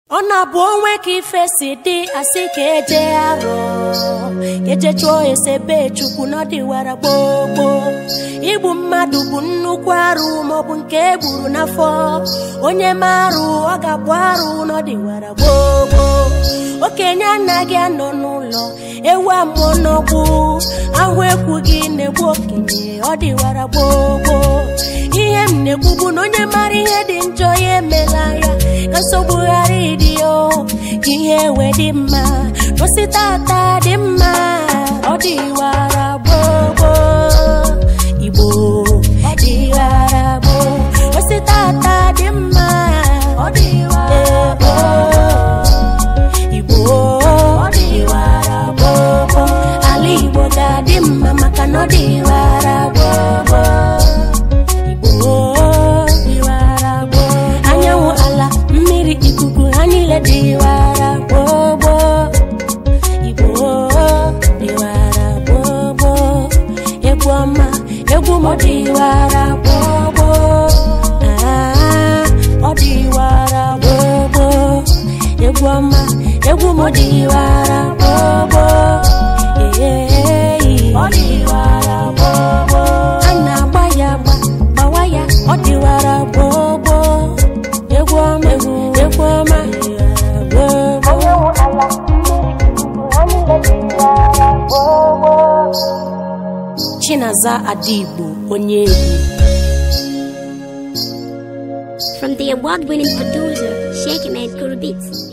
ọ na-abụ onwe ka ife si dị asị ka eje arọ ka eje chụọ esebe chukwu n'ọdịwara gbogbo igbu mmadụ bụ nnukwu arụ maọbụ nke egburu n'afọ onye marụ ọ ga-abụ arụ n'ọdịwara gbogbo okenye anaghị anọ n'ụlọ ewu amụọ n'ọgbụ ahụ ekwughị na-egbu okenye ọ dịwara gbogbo ihe m na-ekwu bụ na onye mara ihe dị njọ ya emela ya ka nsogbu ghara ịdị o ka ihe wee dị mma n'osi tata dị mma ọ dịwara gbogbo igbo ọ dịwara gboo osi tata dị mma ọ dịwara gboo igbo ọ dịwara gbogbo ala igbo ga-adị mma maka na ọ dịwara gbogbo igbo dịwara gboo anyanwụ ala mmiri ikuku ha niile dịwara gbogbo igbo dịwara gbogbo egwu ọma egwu m dịwara gbogbo Ah, ọ dịwara gbogbo egwu ọma egwu m dịwara gbogbo Ee, ọ dịwara gbogbo a na-agba ya agba gbawa ya ọ dịwara gbogbo egwu ọma egwu egwu ọma dịwara gbogbo Chinaza Adigbo onye egwu From the award winning producer, Shaking Made Kuru Beats.